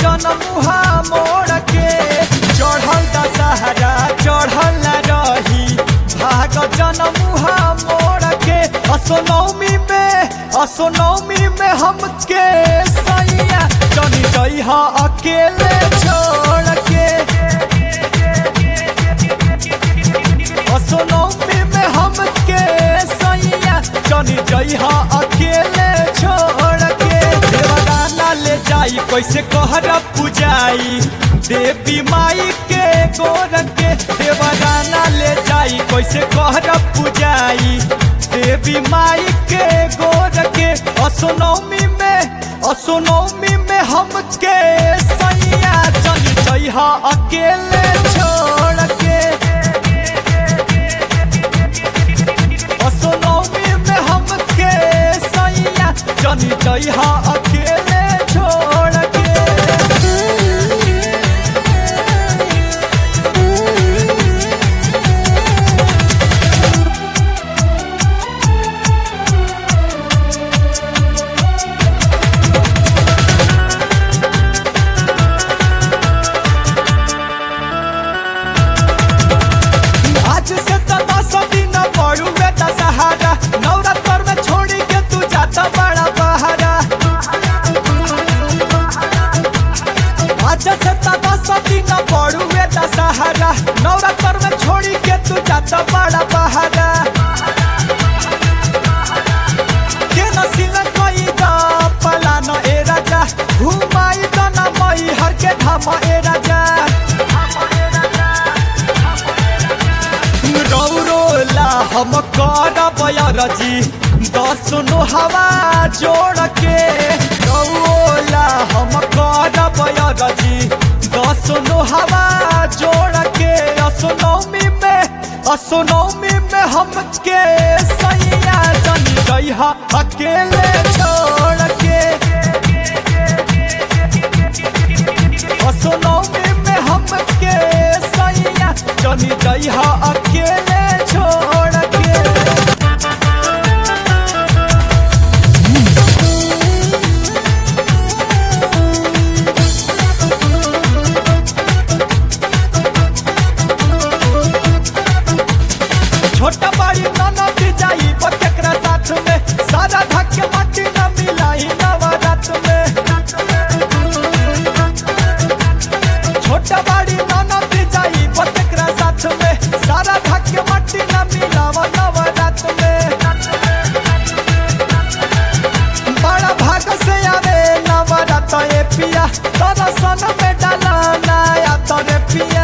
जनमुहा मोड़ के चढ़ल दशहरा चढ़ल न रही भाग जनमुहा मोड़ के असोनौमी में असोनौमी में हमके सैया जनी जइहा अकेले छोड़ के असोनौमी में हमके सैया जनी जइहा अकेले छोड़ के देवदाना ले जाई कैसे कहर पुजाई देवी माई के गोर के देवदाना ले जाई कैसे कहर पुजाई देवी माई के गोर के असोनौमी में असोनौमी में हमके सैया जनी जइहा अकेले छोड़ के असोनौमी में हमके सैया जनी जइहा अकेले छोड़ के आज से तो दस दिन पड़ुए दशहरा नवरात्र में छोड़ी के तू जाता बड़ा बहरा आज से तो दस दिन पड़ुए दशहरा नवरात्र में छोड़ी के तू जाता बड़ा बहरा के नसील कोई दा पला न ए राजा घुमाई दना मई हर के धाम ए राजा रौरोला हम करब रजी दसनो हवा जोड़ के रौरोला हम करब रजी दसनो हवा जोड़ के असोनौमी में असोनौमी में हमके सैया जनी जइहा अकेले छोड़ के असोनौमी में हमके सैया जनी जइहा अकेले छोड़ के छोटा बड़ी ननद जाई बकेकरा साथ में सारा धक्के माटी न मिलाई नवरात में छोटा बड़ी ननद जाई बकेकरा साथ में सारा धक्के माटी न मिलाव नवरात में बड़ा भाग से आवे नवरात ए पिया तोरा सन में डाला नया तोरे पिया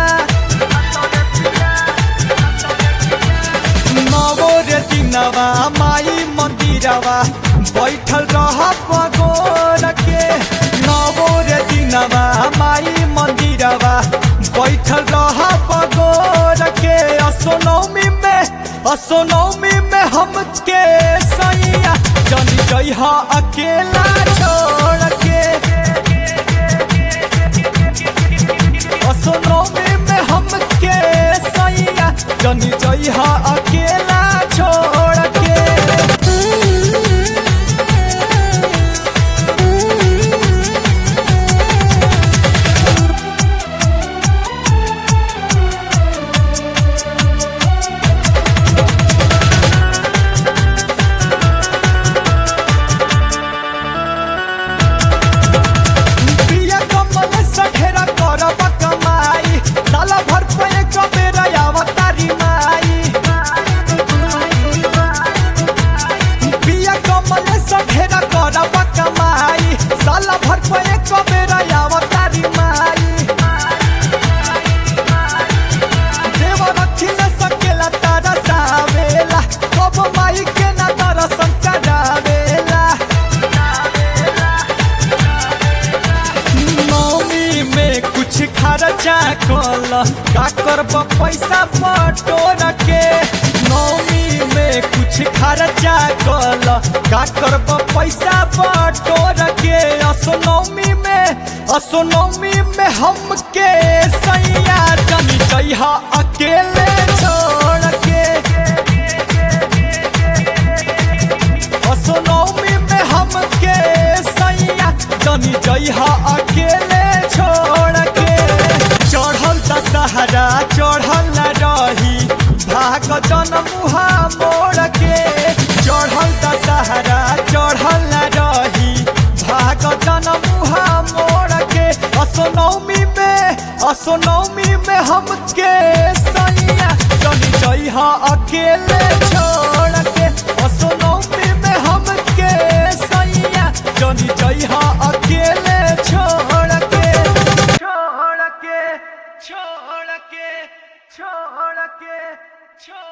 नवो रे दिनवा माई मंदिरवा बैठल रह पगोर के नवो रे दिनवा माई मंदिरवा बैठल रह पगोर के असोनौमी में असोनौमी में हमके सैया जनी जइहा अकेला छोड़ के असोनौमी में हमके सैया जनी जइहा अकेला छोड़ के पिया कमल सठेरा करब कमाई साला भर पे एक बेरा अवतारी माई पिया कमल सठेरा करब कमाई साला भर पे एक बेरा अवतारी माई देव रखिल सकेला तारा सावेला कब माई के ना दर्शन करावेला नौमी में कुछ खर्चा कल का करब पैसा बटोर के नौमी में कुछ खर्चा कल का करब पैसा बटोर के असोनौमी में असोनौमी में हमके सैया जनी जइहा अकेले छोड़ के असोनौमी में हमके सैया जनी जइहा अकेले दशहरा चढ़ल न रही भाग जन मुहा मोड़ के चढ़ल दशहरा चढ़ल न रही भाग जन मुहा मोड़ के असोनौमी में असोनौमी में हमके सैया जनी जइहा अकेले छोड़ के असोनौमी में हमके सैया जनी जइहा अकेले छोड़ के छोड़ के छोड़ के छोड़ के छोड़